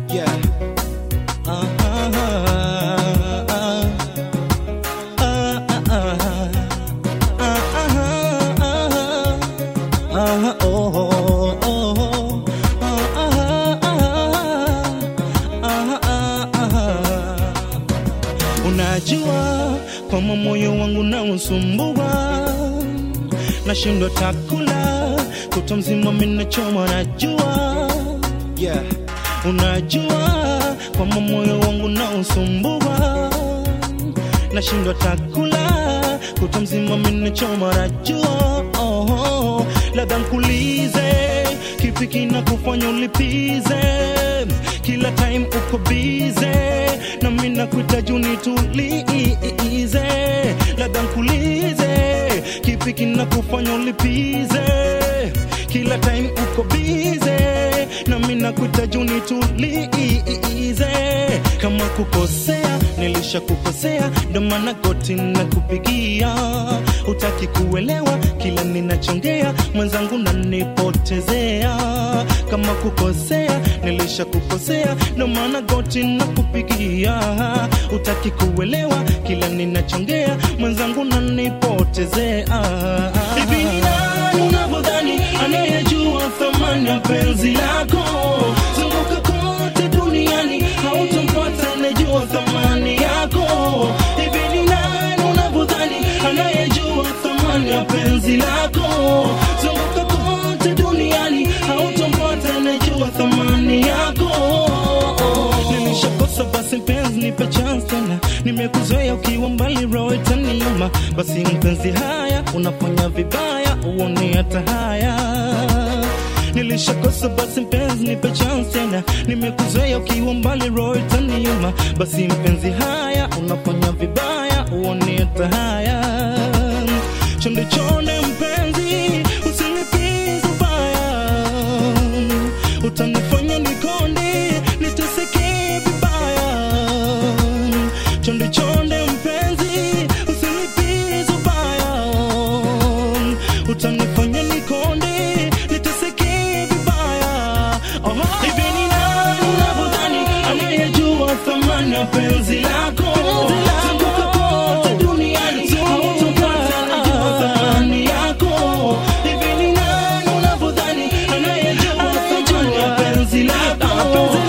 Yeah. Unajua kwamba moyo wangu na usumbua, nashindwa takula kuto mzima minachoma, najua yeah. Unajua kwamba moyo wangu na usumbua, nashindwa takula kuto mzima minachoma, najua oh, oh. Labda nkulize kipi kina kufanya ulipize kila time uko bize na mimi nakuhitaji unitulize, labda nkulize kipi kina kufanya ulipize kila time uko bize na mimi nakuhitaji unitulize. Kama kukosea nilishakukosea, ndo maana goti nakupigia, utaki kuelewa kila ninachongea, mwenzangu nanipotezea. Kama kukosea nilishakukosea, ndo maana goti nakupigia, utaki kuelewa kila ninachongea, mwenzangu nanipotezea. Hivi ni nani unavyodhani anayejua thamani ya penzi lako? Zunguka kote duniani, hautampata anayejua thamani yako. Hivi ni nani unavyodhani anayejua thamani ya penzi lako? Zunguka kote duniani, hautampata anayejua thamani yako. Nilishakosa basi mpenzi, nipe chance tena, nimekuzoea ukiwa mbali, roho itaniuma. Basi mpenzi, haya unafanya vibaya, uone hata haya Nilishakosa basi mpenzi, nipe chance tena, nimekuzoea ukiwa mbali, roho itaniuma. Basi mpenzi, haya unafanya vibaya, uone hata haya. Chonde chonde mpenzi, usinipize ubaya, utanifanya nikonde, niteseke vibaya. Chonde chonde mpenzi, usinipize ubaya, utanifanya nikonde, niteseke vibaya. Oho. Hivi ni nani unavyodhani anayejua thamani ya penzi lako? Zunguka kote duniani, hautapata anayejua thamani yako. Hivi ni nani unavyodhani anayejua thamani ya penzi lako?